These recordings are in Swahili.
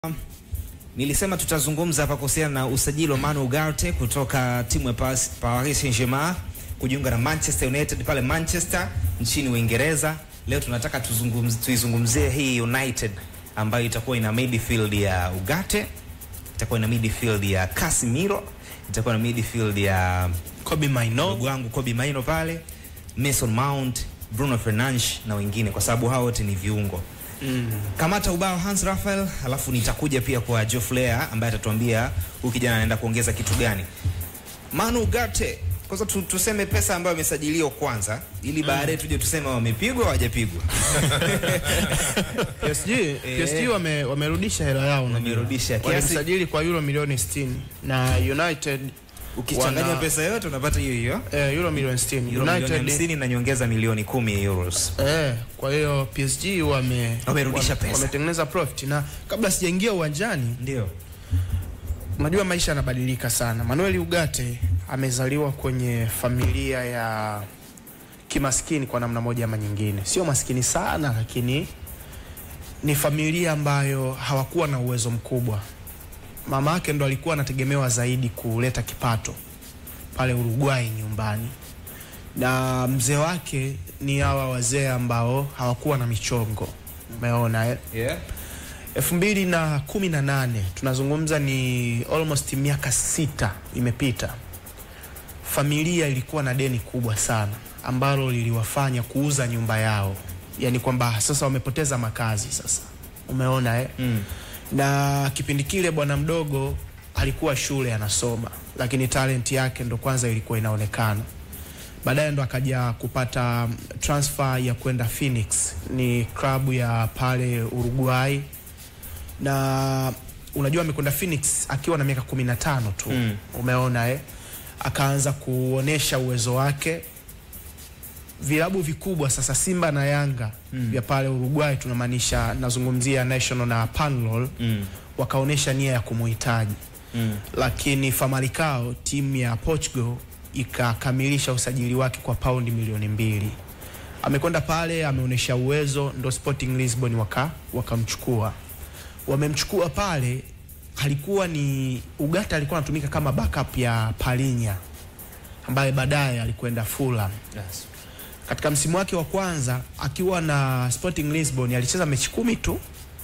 Nilisema tutazungumza hapa kuhusiana na usajili wa Manu Ugarte kutoka timu ya Paris Paris Saint-Germain kujiunga na Manchester United pale Manchester nchini Uingereza. Leo tunataka tuzungumzie, tuizungumzie hii United ambayo itakuwa ina midfield ya Ugarte, itakuwa ina midfield ya Casemiro, itakuwa na midfield ya Kobe Maino ndugu wangu Kobe Maino pale, Mason Mount, Bruno Fernandes na wengine, kwa sababu hao wote ni viungo. mm. Kamata ubao Hans Raphael, alafu nitakuja pia kwa Joe Flair ambaye atatuambia huyu kijana anaenda kuongeza kitu gani. Manu Ugarte, kwanza tu, tuseme pesa ambayo amesajiliwa kwanza, ili baadaye tuje tuseme wamepigwa hawajapigwa. PSG, PSG wame, wamerudisha hela yao unajua. Wamerudisha kiasi- Walimsajili kwa euro milioni 60 na United Ukichanganya wana- pesa yote unapata hiyo hiyo eh, euro milioni 60 euro milioni United 50 na nyongeza milioni 10 euros. eh, kwa hiyo PSG wame Wamerudisha wame- pesa. wametengeneza profit na kabla sijaingia uwanjani Ndio. unajua maisha yanabadilika sana. Manuel Ugarte amezaliwa kwenye familia ya kimaskini kwa namna moja ama nyingine, sio maskini sana, lakini ni familia ambayo hawakuwa na uwezo mkubwa. Mama yake ndo alikuwa anategemewa zaidi kuleta kipato pale Uruguay nyumbani, na mzee wake ni hawa wazee ambao hawakuwa na michongo. Umeona eh? Yeah. elfu mbili na kumi na nane tunazungumza ni almost miaka sita imepita. Familia ilikuwa na deni kubwa sana ambalo liliwafanya kuuza nyumba yao, yaani kwamba sasa wamepoteza makazi sasa, umeona eh? Mm. na kipindi kile bwana mdogo alikuwa shule anasoma, lakini talent yake ndo kwanza ilikuwa inaonekana. Baadaye ndo akaja kupata transfer ya kwenda Phoenix, ni klabu ya pale Uruguay, na unajua amekwenda Phoenix akiwa na miaka 15 tu Mm. umeona eh? Akaanza kuonesha uwezo wake vilabu vikubwa sasa Simba na Yanga Mm. vya pale Uruguay, tunamaanisha nazungumzia National na Panlol, Mm. wakaonesha nia ya kumuhitaji, Mm. lakini Famalicao timu ya Portugal ikakamilisha usajili wake kwa paundi milioni mbili. Amekwenda pale ameonyesha uwezo, ndo Sporting Lisbon waka wakamchukua. Wamemchukua pale, alikuwa ni Ugarte, alikuwa anatumika kama backup ya Palinya ambaye baadaye alikwenda Fulham Yes. katika msimu wake wa kwanza akiwa na Sporting Lisbon alicheza mechi kumi tu,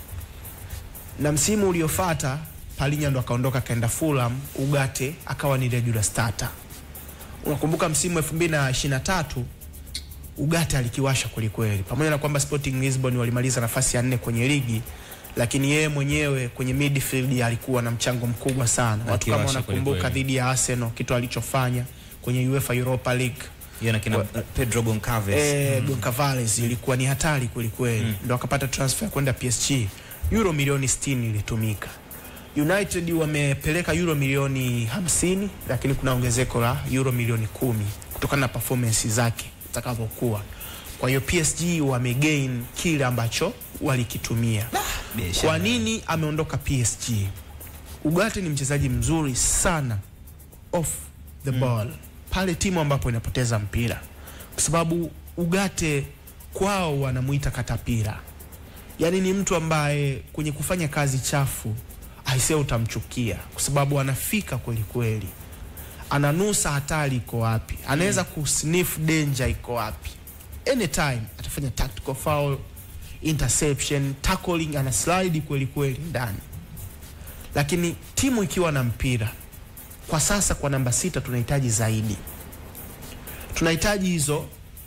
na msimu uliofuata Palinya ndo akaondoka akaenda Fulham, Ugarte akawa ni regular starter. Unakumbuka msimu 2023 Ugarte alikiwasha kwelikweli, pamoja na kwamba Sporting Lisbon walimaliza nafasi ya nne kwenye ligi, lakini yeye mwenyewe kwenye midfield alikuwa na mchango mkubwa sana. Watu kama Akiwasha wanakumbuka kwelikweli. dhidi ya Arsenal kitu alichofanya kwenye UEFA Europa League Hiyo na kina Pedro Goncalves. eh, Goncalves ilikuwa ni hatari kweli kweli, Mm. ndo akapata transfer ya kwenda PSG. Euro milioni 60 ilitumika. United wamepeleka euro milioni 50, lakini kuna ongezeko la euro milioni kumi kutokana na performance zake zitakavyokuwa. Kwa hiyo PSG wamegain kile ambacho walikitumia. Biashara. Kwa nini ameondoka PSG? Ugarte ni mchezaji mzuri sana off the ball pale timu ambapo inapoteza mpira, kwa sababu Ugarte kwao wanamuita katapira, yaani ni mtu ambaye kwenye kufanya kazi chafu aisee, utamchukia kwa sababu anafika kweli kweli, ananusa hatari iko wapi, anaweza kusniff danger iko wapi, anytime atafanya tactical foul, interception, tackling, ana slide kweli kweli ndani. Lakini timu ikiwa na mpira kwa sasa, kwa namba sita tunahitaji zaidi, tunahitaji hizo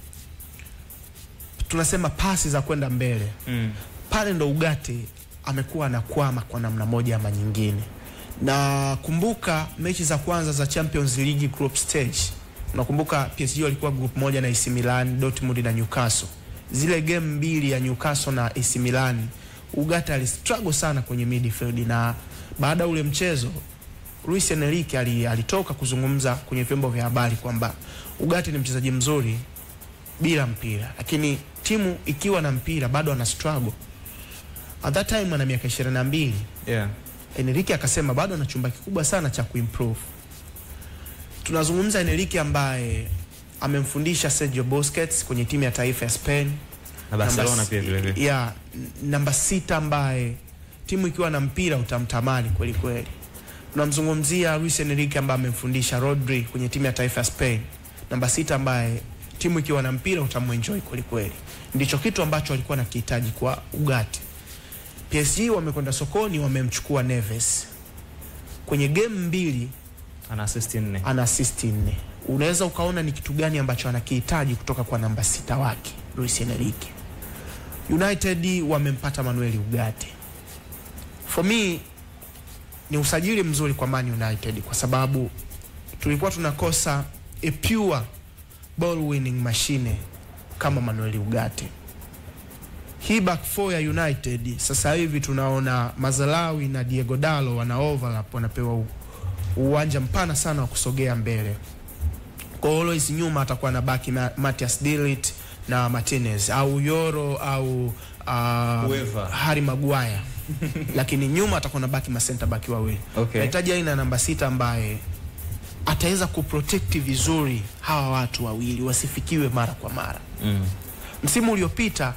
tunasema pasi za kwenda mbele Mm. pale ndo Ugarte amekuwa anakwama kwa namna moja ama nyingine. Na kumbuka mechi za kwanza za Champions League group stage, unakumbuka PSG walikuwa group moja na AC Milan, Dortmund na Newcastle. Zile game mbili ya Newcastle na AC Milan, Ugarte alistruggle sana kwenye midfield, na baada ya ule mchezo Luis Enrique ali- alitoka kuzungumza kwenye vyombo vya habari kwamba Ugarte ni mchezaji mzuri bila mpira, lakini timu ikiwa na mpira bado ana struggle. At that time ana miaka 22. Yeah. Enrique akasema bado ana chumba kikubwa sana cha kuimprove. Tunazungumza Enrique ambaye amemfundisha Sergio Busquets kwenye timu ya taifa ya Spain Na Barcelona Namba s- pia vile vile. ya n- namba sita ambaye timu ikiwa na mpira utamtamani kweli kweli. Tunamzungumzia Luis Enrique ambaye amemfundisha Rodri kwenye timu ya taifa ya Spain, namba sita, ambaye timu ikiwa na mpira utamwenjoy kweli kweli. Ndicho kitu ambacho walikuwa nakihitaji kwa Ugarte. PSG wamekwenda sokoni, wamemchukua Neves kwenye game mbili ana assist nne. ana assist nne. Unaweza ukaona ni kitu gani ambacho anakihitaji kutoka kwa namba sita wake Luis Enrique. United wamempata Manuel Ugarte. For me ni usajili mzuri kwa Man United kwa sababu tulikuwa tunakosa a pure ball winning machine kama Manuel Ugarte. Hii back four ya United sasa hivi tunaona Mazalawi na Diego Dalo wana overlap, wanapewa u- uwanja mpana sana wa kusogea mbele. Kwa hiyo always nyuma atakuwa na baki Ma Matias Dilit na Martinez au Yoro au uh, Whoever. Harry Maguire lakini nyuma atakuwa na baki ma center back wawili. Okay. Nahitaji aina ya namba sita ambaye ataweza kuprotect vizuri hawa watu wawili wasifikiwe mara kwa mara. Mm. Msimu uliopita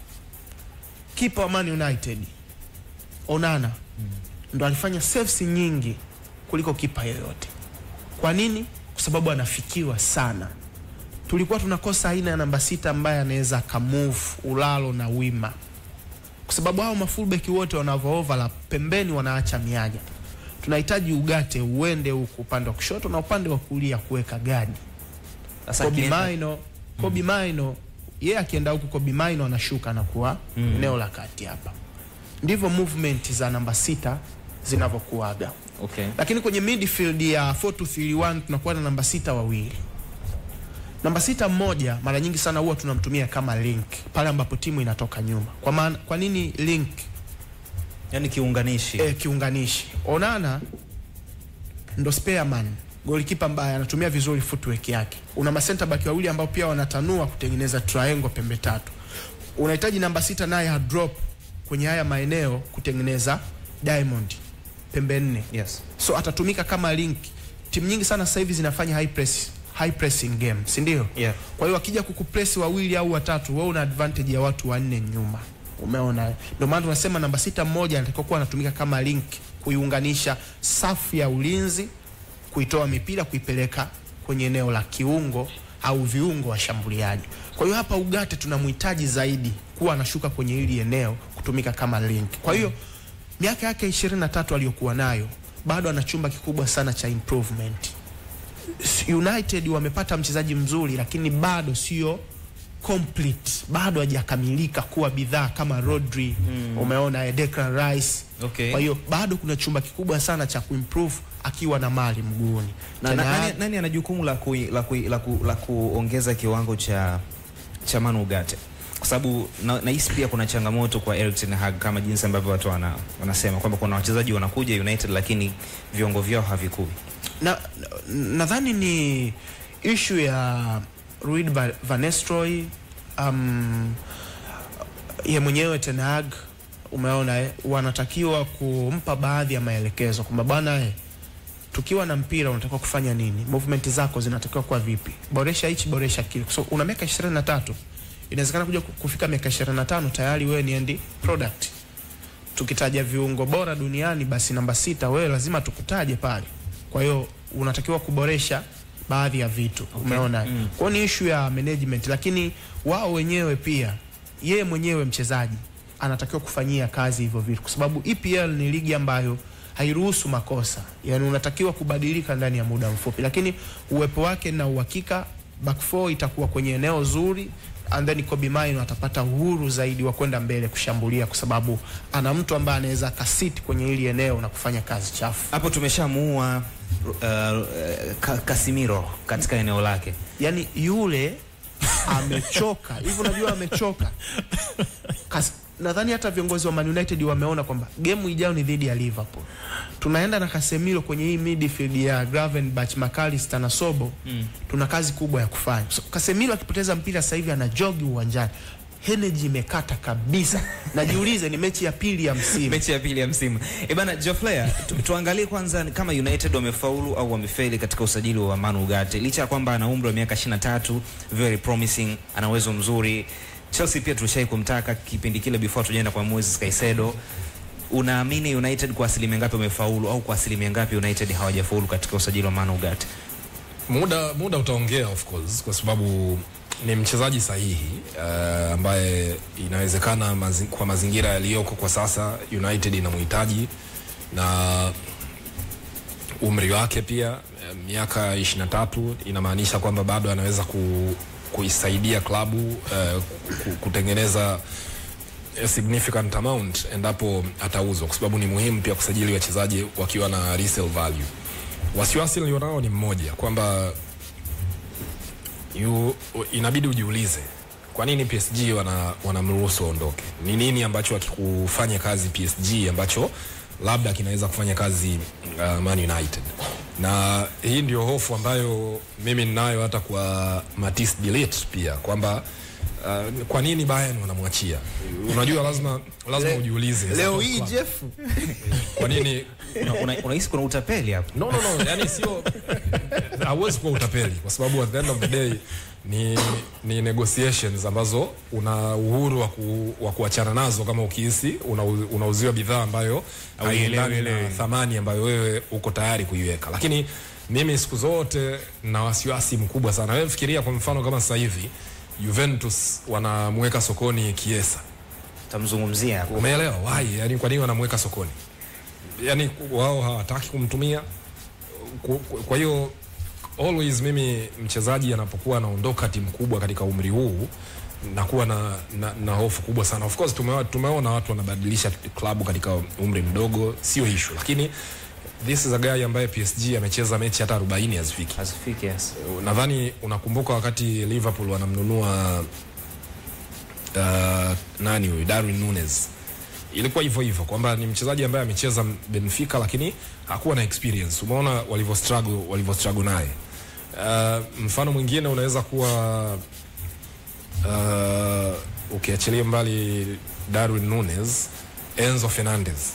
kipa wa Man United Onana ndo alifanya saves nyingi kuliko kipa yoyote. Kwa nini? Kwa sababu anafikiwa sana. Tulikuwa tunakosa aina ya namba sita ambaye anaweza akamove ulalo na wima, kwa sababu hao mafullback wote wanavyo overlap pembeni wanaacha miaja. Tunahitaji Ugarte uende huku upande wa kushoto na upande wa kulia kuweka gadi. Sasa Kobe akienda- Maino, Kobe Maino yeye akienda huku Kobe Maino anashuka na kuwa Mm. eneo la kati hapa. Ndivyo movement za namba sita zinavyokuaga. Okay. Lakini kwenye midfield ya 4-2-3-1 tunakuwa na namba sita wawili. Namba sita mmoja mara nyingi sana huwa tunamtumia kama link pale ambapo timu inatoka nyuma. Kwa maana kwa nini link? Yaani kiunganishi. E, kiunganishi. Onana ndo spare man, golikipa ambaye anatumia vizuri footwork yake. Una masenta baki wawili ambao pia wanatanua kutengeneza triangle pembe tatu. Unahitaji namba sita naye ha drop kwenye haya maeneo kutengeneza diamond pembe nne Yes. so atatumika kama link. Timu nyingi sana sasa hivi zinafanya high press, high pressing game, si ndio? Yeah. Kwa hiyo wakija kukupress wawili au watatu, wewe una advantage ya watu wanne nyuma. Umeona? Ndio maana tunasema namba sita mmoja anatakiwa kuwa anatumika kama link kuiunganisha safu ya ulinzi, kuitoa mipira kuipeleka kwenye eneo la kiungo au viungo washambuliaji. Kwa hiyo hapa Ugarte tunamhitaji zaidi kuwa anashuka kwenye hili eneo kutumika kama link. Kwa hiyo miaka yake 23 aliyokuwa nayo bado ana chumba kikubwa sana cha improvement. United wamepata mchezaji mzuri lakini bado sio complete, bado hajakamilika kuwa bidhaa kama Rodri mm. umeona eh, Declan Rice Okay. kwa hiyo bado kuna chumba kikubwa sana cha kuimprove akiwa na mali mguuni. Na, Ten na, Hag- nani, nani ana jukumu la, ku, la, ku, la, ku, la kuongeza kiwango cha cha Manu Ugarte? Kwa sababu na- nahisi pia kuna changamoto kwa Erik ten Hag kama jinsi ambavyo watu wana, wanasema kwamba kuna wachezaji wanakuja United lakini viwango vyao havikui. na nadhani ni issue ya Ruud Va- van Nistelrooy um, ye mwenyewe Ten Hag umeona eh, wanatakiwa kumpa baadhi ya maelekezo kwamba bwana eh, tukiwa na mpira unatakiwa kufanya nini, movement zako zinatakiwa kuwa vipi, boresha hichi, boresha kile. So una miaka 23 inawezekana kuja ku- kufika miaka 25 tayari wewe ni end product. Tukitaja viungo bora duniani, basi namba sita wewe lazima tukutaje pale. Kwa hiyo unatakiwa kuboresha baadhi ya vitu okay. Umeona Mm. kwa hiyo ni issue ya management, lakini wao wenyewe pia, yeye mwenyewe mchezaji anatakiwa kufanyia kazi hivyo vitu, kwa sababu EPL ni ligi ambayo hairuhusu makosa, yani unatakiwa kubadilika ndani ya muda mfupi, lakini uwepo wake na uhakika back four itakuwa kwenye eneo zuri and then Kobe Maino atapata uhuru zaidi wa kwenda mbele kushambulia, kwa sababu ana mtu ambaye anaweza akasiti kwenye hili eneo na kufanya kazi chafu. Hapo tumeshamuua uh, uh, Ka- Casemiro katika eneo lake. yani yule amechoka hivi, unajua amechoka. Kas- Nadhani hata viongozi wa Man United wameona kwamba gemu ijayo ni dhidi ya Liverpool, tunaenda na Casemiro kwenye hii midfield ya Gravenberch, McAllister na Sobo Mm. tuna kazi kubwa ya kufanya. So, Casemiro akipoteza mpira sasa hivi ana jogi uwanjani, energy imekata kabisa. Najiulize, ni mechi ya pili ya msimu. mechi ya pili ya msimu. E bana Joflea, tu, tuangalie kwanza kama United wamefaulu au wamefeli katika usajili wa Manu Ugarte. Licha ya kwamba ana umri wa miaka 23, very promising, ana uwezo mzuri. Chelsea pia tulishai kumtaka kipindi kile before tujaenda kwa Moises Caicedo. unaamini United kwa asilimia ngapi wamefaulu au kwa asilimia ngapi United hawajafaulu katika usajili wa Manu Ugarte? muda muda utaongea of course kwa sababu ni mchezaji sahihi uh, ambaye inawezekana mazi, kwa mazingira yaliyoko kwa sasa United inamhitaji na umri wake pia eh, miaka 23 inamaanisha kwamba bado anaweza ku, kuisaidia klabu uh, ku- kutengeneza a significant amount endapo atauzwa, kwa sababu ni muhimu pia kusajili wachezaji wakiwa na resale value. Wasiwasi nilionao ni mmoja kwamba yu, inabidi ujiulize kwa nini PSG wana wanamruhusu aondoke. Ni nini ambacho akikufanya kazi PSG ambacho labda kinaweza kufanya kazi uh, Man United, na hii ndio hofu ambayo mimi ninayo hata kwa Matisse de Ligt pia kwamba uh, kwa nini Bayern wanamwachia. Unajua, lazima lazima Le- ujiulize leo hii Jeff kwa nini Unahisi una, unahisi kuna utapeli hapa? no, no, no, yani sio hauwezi kuwa utapeli kwa sababu at the end of the day ni, ni negotiations ambazo una uhuru wa, ku, wa kuachana nazo kama ukihisi unau- unauziwa bidhaa ambayo haiendani na thamani ambayo wewe uko tayari kuiweka, lakini mimi siku zote na wasiwasi mkubwa sana. Wewe fikiria kwa mfano kama sasa hivi Juventus wanamweka sokoni Kiesa, Tamzungumzia hapo. umeelewa why? Yani kwa nini wanamweka sokoni? Yani wao hawataki kumtumia Ku- ku- kwa hiyo always mimi mchezaji anapokuwa anaondoka timu kubwa katika umri huu nakuwa na, na, na hofu kubwa sana. Of course tumeona, tumeona watu wanabadilisha klabu katika umri mdogo, sio issue, lakini this is a guy ambaye PSG amecheza mechi hata 40 hazifiki. Asifiki yes. Nadhani unakumbuka wakati Liverpool wanamnunua uh, nani huyu Darwin Nunes, ilikuwa hivyo hivyo kwamba ni mchezaji ambaye amecheza Benfica lakini hakuwa na experience. Umeona walivyo struggle walivyo struggle naye. Uh, mfano mwingine unaweza kuwa uh, ukiachilia mbali Darwin Nunes, Enzo Fernandez.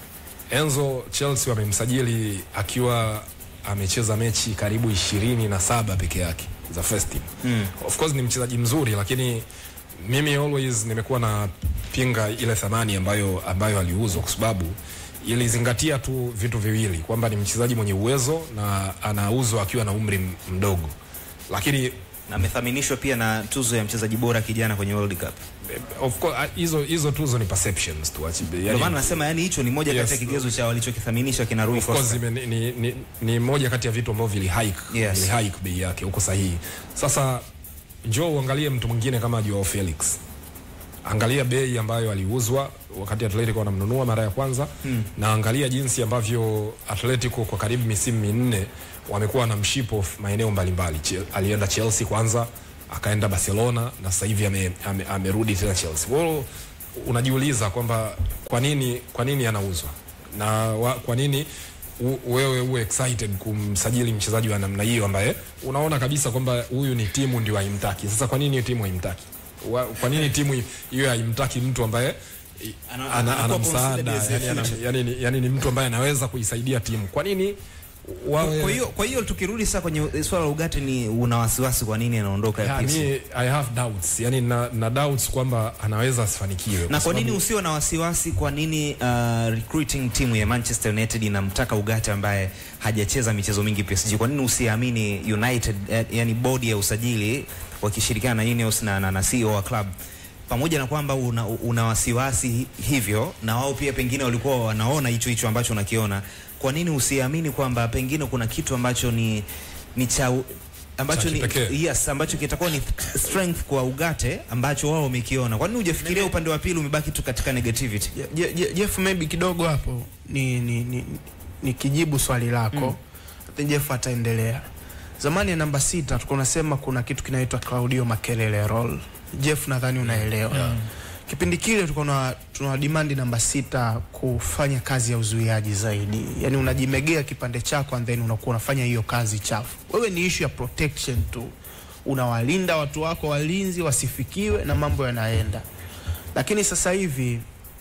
Enzo Chelsea wamemsajili akiwa amecheza mechi karibu ishirini na saba peke yake za first team. Mm. Of course ni mchezaji mzuri lakini mimi always nimekuwa na pinga ile thamani ambayo ambayo aliuzwa kwa sababu ilizingatia tu vitu viwili kwamba ni mchezaji mwenye uwezo na anauzwa akiwa na umri m- mdogo, lakini Na amethaminishwa pia na tuzo ya mchezaji bora kijana kwenye World Cup. eh, of course ah, hizo hizo tuzo ni perceptions tu achi- Ndio yani- maana nasema yani hicho ni moja Yes. kati ya kigezo cha walichokithaminisha kina Rui of course Costa. ime- ni, ni, ni, ni moja kati ya vitu ambavyo vili hike Yes. vili hike bei yake huko sahihi. Sasa njoo uangalie mtu mwingine kama Joao Felix, angalia bei ambayo aliuzwa wakati Atletico wanamnunua mara ya kwanza hmm. na angalia jinsi ambavyo Atletico kwa karibu misimu minne wamekuwa na mshipo f- maeneo mbalimbali. Che- Alienda Chelsea kwanza, akaenda Barcelona na sasa hivi ame, ame, amerudi tena Chelsea. Kwa hiyo unajiuliza kwamba kwa nini kwa nini anauzwa na wa, kwa nini u, wewe uwe excited kumsajili mchezaji wa namna hiyo ambaye unaona kabisa kwamba huyu ni timu ndio haimtaki. Sasa kwa nini hiyo timu haimtaki? Wa, kwa nini timu hiyo haimtaki mtu ambaye i- Ana- ana, ana anakuwa msaada considered as a yani, ana, future. yani, ni- yani ni mtu ambaye anaweza kuisaidia timu. Kwa nini wawe Kwa hiyo kwa hiyo tukirudi sasa kwenye swala la Ugarte ni una wasiwasi kwa nini anaondoka ya Ya, PSG? mi, I have doubts yani na, na doubts kwamba anaweza asifanikiwe na kwa nini sababu- usio na wasiwasi? Kwa nini uh, recruiting timu ya Manchester United inamtaka Ugarte ambaye hajacheza michezo mingi PSG? Kwa nini usiamini United, eh, yani bodi ya usajili wakishirikiana na Ineos na, na, na CEO wa club pamoja na kwamba una, una wasiwasi hi- hivyo, na wao pia pengine walikuwa wanaona hicho hicho ambacho unakiona. Kwa nini usiamini kwamba pengine kuna kitu ambacho ni ni cha u- ambacho Cha ni kipekee. yes, ambacho kitakuwa ni strength kwa Ugarte ambacho wao wamekiona. Kwa nini hujafikiria upande wa pili, umebaki tu katika negativity? Je- Je- Je- Jeff maybe kidogo hapo ni, ni, ni, ni kijibu swali lako mm. Jeff ataendelea. Zamani ya namba sita tulikuwa unasema kuna kitu kinaitwa Claudio Makelele role. Jeff nadhani unaelewa yeah. Kipindi kile tulikuwa na- tuna demand namba sita kufanya kazi ya uzuiaji zaidi, yani unajimegea kipande chako and then unakuwa unafanya hiyo kazi chafu. Wewe ni issue ya protection tu, unawalinda watu wako walinzi wasifikiwe na mambo yanaenda, lakini sasa hivi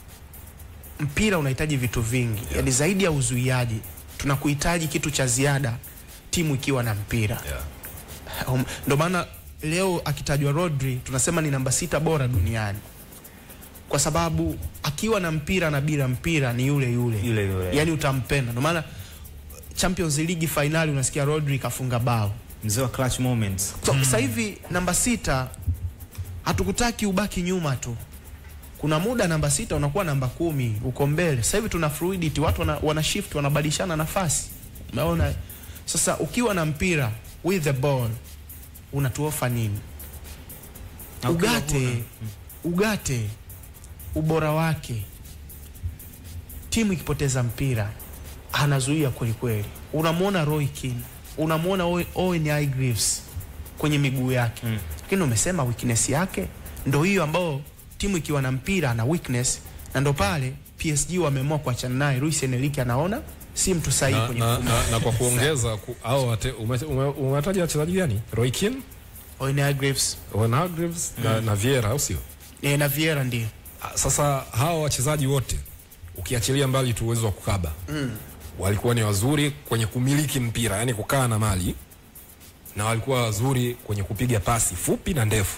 mpira unahitaji vitu vingi yeah. Yani zaidi ya uzuiaji tunakuhitaji kitu cha ziada timu ikiwa na mpira Yeah. Um, ndo maana leo akitajwa Rodri tunasema ni namba sita bora duniani. kwa sababu akiwa na mpira na bila mpira ni yule yule, Yule yule. yani utampenda. Ndio maana Champions League finali unasikia Rodri kafunga bao. mzee wa clutch moments So, sasa hivi namba sita hatukutaki ubaki nyuma tu. Kuna muda namba sita unakuwa namba kumi uko mbele. Sasa hivi tuna fluidity, watu wana, wana shift wanabadilishana nafasi. Umeona? Sasa ukiwa na mpira with the ball unatuofa nini? Na ukiwa Ugate huna. Ugate ubora wake, timu ikipoteza mpira anazuia kweli kweli. Unamwona Roy Keane, unamwona Owen- Owen Hargreaves kwenye miguu yake, Mm. lakini umesema weakness yake ndo hiyo ambao timu ikiwa na mpira ana weakness, na ndo pale PSG wameamua kuachana naye. Luis Enrique anaona si mtu sahihi na, kwenye na, mfumo. na, na kwa kuongeza ku, au wate- ume- ume- umetaja wachezaji gani? Roy Keane, Owen Hargreaves Owen Hargreaves na, na Vieira au sio? eh, na Vieira ndio Ah, Sasa hawa wachezaji wote ukiachilia mbali tu uwezo wa kukaba mm. walikuwa ni wazuri kwenye kumiliki mpira, yani kukaa na mali, na walikuwa wazuri kwenye kupiga pasi fupi na ndefu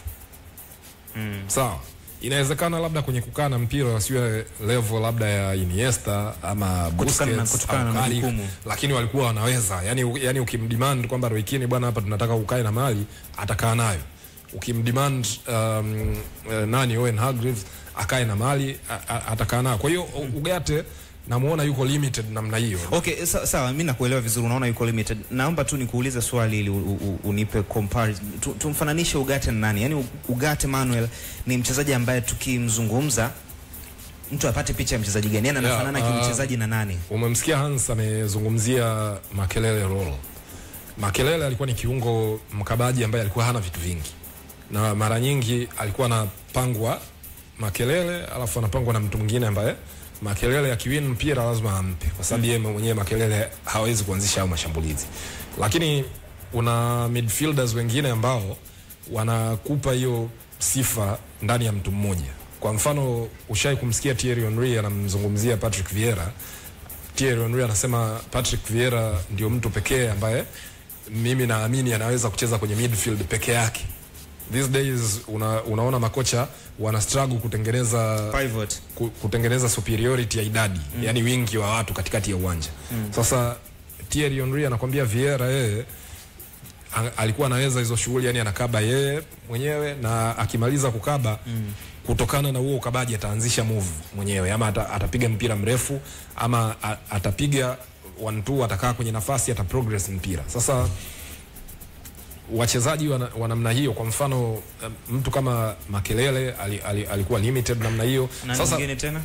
mm. Sawa, inawezekana labda kwenye kukaa na mpira wasiwe level labda ya Iniesta ama Kutokana na- Busquets kutokana au na Carrick, majukumu. lakini walikuwa wanaweza yani, yani ukimdemand kwamba Roy Keane bwana, hapa tunataka ukae na mali, atakaa nayo. Ukimdemand um, eh, nani Owen Hargreaves akae na mali a- a- atakaa nayo. Kwa hiyo Ugate namuona yuko limited namna hiyo. Okay, sa- sawa, mimi nakuelewa vizuri, unaona yuko limited. Naomba tu nikuulize swali ili u- u- unipe comparison. Tu, tumfananishe Ugarte na nani? Yaani Ugarte Manuel ni mchezaji ambaye tukimzungumza mtu apate picha ya mchezaji gani? Yaani anafanana Yeah, uh, kimchezaji na nani? Umemsikia Hans amezungumzia Makelele role. Makelele alikuwa ni kiungo mkabaji ambaye alikuwa hana vitu vingi, na mara nyingi alikuwa anapangwa Makelele alafu anapangwa na mtu mwingine ambaye Makelele akiwin mpira lazima ampe, kwa sababu yeye mwenyewe Makelele hawezi kuanzisha hayo mashambulizi, lakini una midfielders wengine ambao wanakupa hiyo sifa ndani ya mtu mmoja. Kwa mfano, ushai kumsikia Thierry Henry anamzungumzia Patrick Vieira. Thierry Henry anasema Patrick Vieira ndio mtu pekee ambaye mimi naamini anaweza kucheza kwenye midfield peke yake. These days una, unaona makocha wana struggle kutengeneza Pivot. ku- kutengeneza superiority ya idadi mm. yani wingi wa watu katikati ya uwanja mm. Sasa Thierry Henry anakwambia Vieira yeye a- alikuwa anaweza hizo shughuli, yani anakaba yeye mwenyewe na akimaliza kukaba mm. kutokana na huo ukabaji ataanzisha move mwenyewe ama ata, atapiga mpira mrefu ama a, atapiga one two, atakaa kwenye nafasi, ata progress mpira. Sasa wachezaji wa na- wa namna hiyo, kwa mfano um, mtu kama Makelele ali, ali, alikuwa limited namna hiyo. Nani Sasa mwingine tena?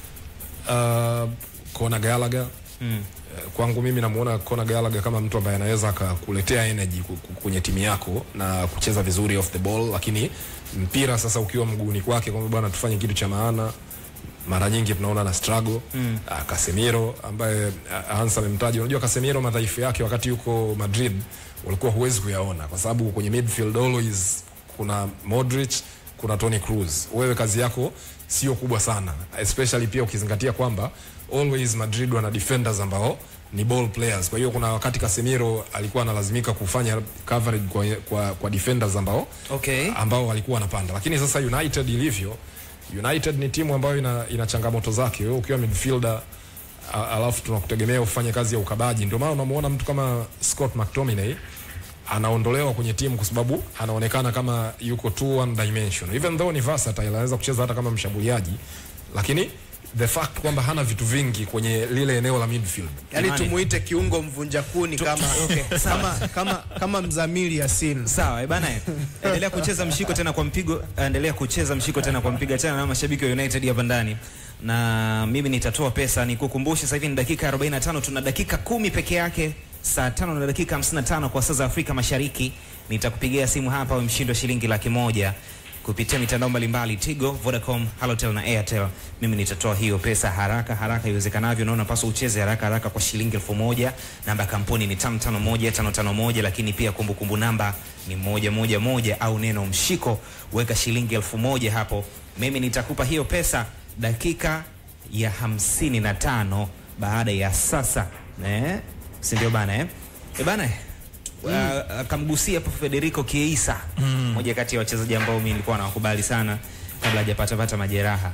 uh, Conor Gallagher Mm. Eh, kwangu mimi namuona Conor Gallagher kama mtu ambaye anaweza akakuletea energy ku- ku- kwenye timu yako na kucheza vizuri off the ball, lakini mpira sasa ukiwa mguuni kwake kwamba bwana tufanye kitu cha maana, mara nyingi tunaona na struggle mm. Casemiro ambaye ah, Hans amemtaja. Unajua Casemiro madhaifu yake wakati yuko Madrid ulikuwa huwezi kuyaona kwa sababu kwenye midfield always kuna Modric, kuna Toni Kroos. Wewe kazi yako sio kubwa sana, especially pia ukizingatia kwamba always Madrid wana defenders ambao ni ball players. Kwa hiyo kuna wakati Casemiro alikuwa analazimika kufanya coverage kwa, kwa, kwa defenders ambao Okay. ambao walikuwa wanapanda, lakini sasa United ilivyo, United ni timu ambayo ina, ina changamoto zake. Wewe ukiwa midfielder a- alafu tunakutegemea ufanye kazi ya ukabaji, ndio maana unamuona mtu kama Scott McTominay anaondolewa kwenye timu kwa sababu anaonekana kama yuko too one dimensional, even though ni versatile, anaweza kucheza hata kama mshambuliaji, lakini the fact kwamba hana vitu vingi kwenye lile eneo la midfield yani Imani. tumuite kiungo mvunja kuni kama, okay, sawa. kama, kama, kama mzamili Yasin Sawa, eh bana, eh. endelea kucheza mshiko tena kwa mpigo, endelea kucheza mshiko tena kwa mpiga tena na mashabiki wa United hapa ndani, na mimi nitatoa pesa. Nikukumbushe sasa hivi ni dakika 45, tuna dakika kumi peke yake, saa tano na dakika 55 kwa saa za Afrika Mashariki. Nitakupigia simu hapa, we mshindi wa shilingi laki moja kupitia mitandao mbalimbali Tigo, Vodacom, Halotel na Airtel. Mimi nitatoa hiyo pesa haraka haraka iwezekanavyo, na unapaswa ucheze haraka haraka kwa shilingi elfu moja. Namba ya kampuni ni tano tano moja tano tano moja, lakini pia kumbukumbu namba ni moja moja moja au neno mshiko, weka shilingi elfu moja hapo. Mimi nitakupa hiyo pesa dakika ya hamsini na tano baada ya sasa eh? si ndio bana eh? E bana eh? Uh, akamgusia hapo Federico Chiesa mm. moja kati ya wachezaji ambao mimi nilikuwa nawakubali sana kabla hajapata pata majeraha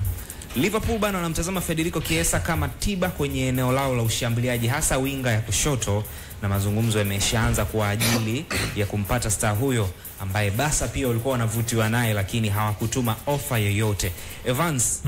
Liverpool bana wanamtazama Federico Chiesa kama tiba kwenye eneo lao la ushambuliaji hasa winga ya kushoto na mazungumzo yameshaanza kwa ajili ya kumpata star huyo ambaye Barca pia walikuwa wanavutiwa naye lakini hawakutuma ofa yoyote. Evans,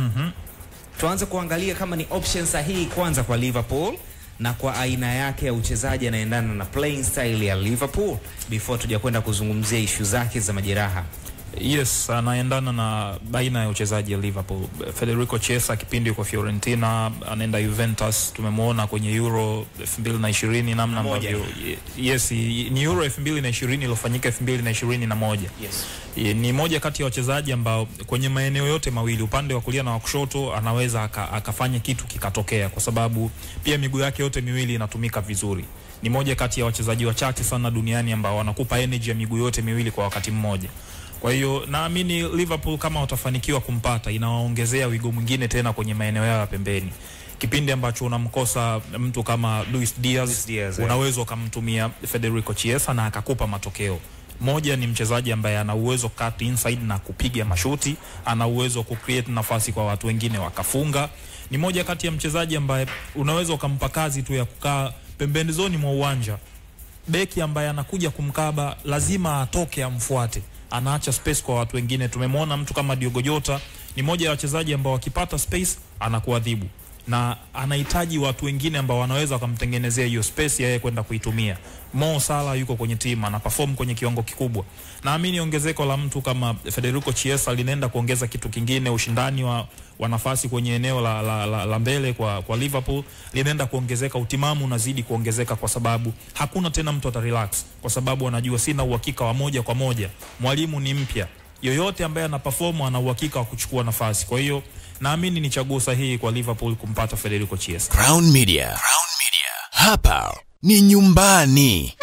tuanze kuangalia kama ni option sahihi kwanza kwa Liverpool na kwa aina yake ya uchezaji anaendana na playing style ya Liverpool before tuja kwenda kuzungumzia ishu zake za majeraha. Yes, anaendana na baina ya uchezaji ya Liverpool. Federico Chiesa kipindi yuko Fiorentina, anaenda Juventus, tumemwona kwenye Euro 2020 namna Moja. ambavyo yes, ni Euro 2020 iliyofanyika 2021. Yes. Ye, ni moja kati ya wachezaji ambao kwenye maeneo yote mawili upande wa kulia na wa kushoto anaweza aka, akafanya kitu kikatokea, kwa sababu pia miguu yake yote miwili inatumika vizuri. Ni moja kati ya wachezaji wachache sana duniani ambao wanakupa energy ya miguu yote miwili kwa wakati mmoja. Kwa hiyo naamini Liverpool kama watafanikiwa kumpata, inawaongezea wigo mwingine tena kwenye maeneo yao ya pembeni. Kipindi ambacho unamkosa mtu kama Luis Diaz, Luis Diaz, eh. unaweza ukamtumia Federico Chiesa na akakupa matokeo. Moja ni mchezaji ambaye ana uwezo cut inside na kupiga mashuti, ana uwezo wa kucreate nafasi kwa watu wengine wakafunga. Ni moja kati ya mchezaji ambaye unaweza ukampa kazi tu ya kukaa pembeni zoni mwa uwanja beki ambaye anakuja kumkaba lazima atoke amfuate, anaacha space kwa watu wengine. Tumemwona mtu kama Diogo Jota ni moja ya wachezaji ambao wakipata space anakuadhibu na anahitaji watu wengine ambao wanaweza wakamtengenezea hiyo space ya yeye kwenda kuitumia. Mo Salah yuko kwenye timu ana perform kwenye kiwango kikubwa. Naamini ongezeko la mtu kama Federico Chiesa linaenda kuongeza kitu kingine, ushindani wa, wa nafasi kwenye eneo la, la, la, la mbele kwa, kwa Liverpool linaenda kuongezeka, utimamu unazidi kuongezeka kwa sababu hakuna tena mtu ata relax, kwa sababu anajua sina uhakika wa moja kwa moja, mwalimu ni mpya, yoyote ambaye ana perform ana uhakika wa kuchukua nafasi. Kwa hiyo naamini ni chaguo sahihi kwa Liverpool kumpata Federico Chiesa. Crown Media. Crown Media. Hapa ni nyumbani.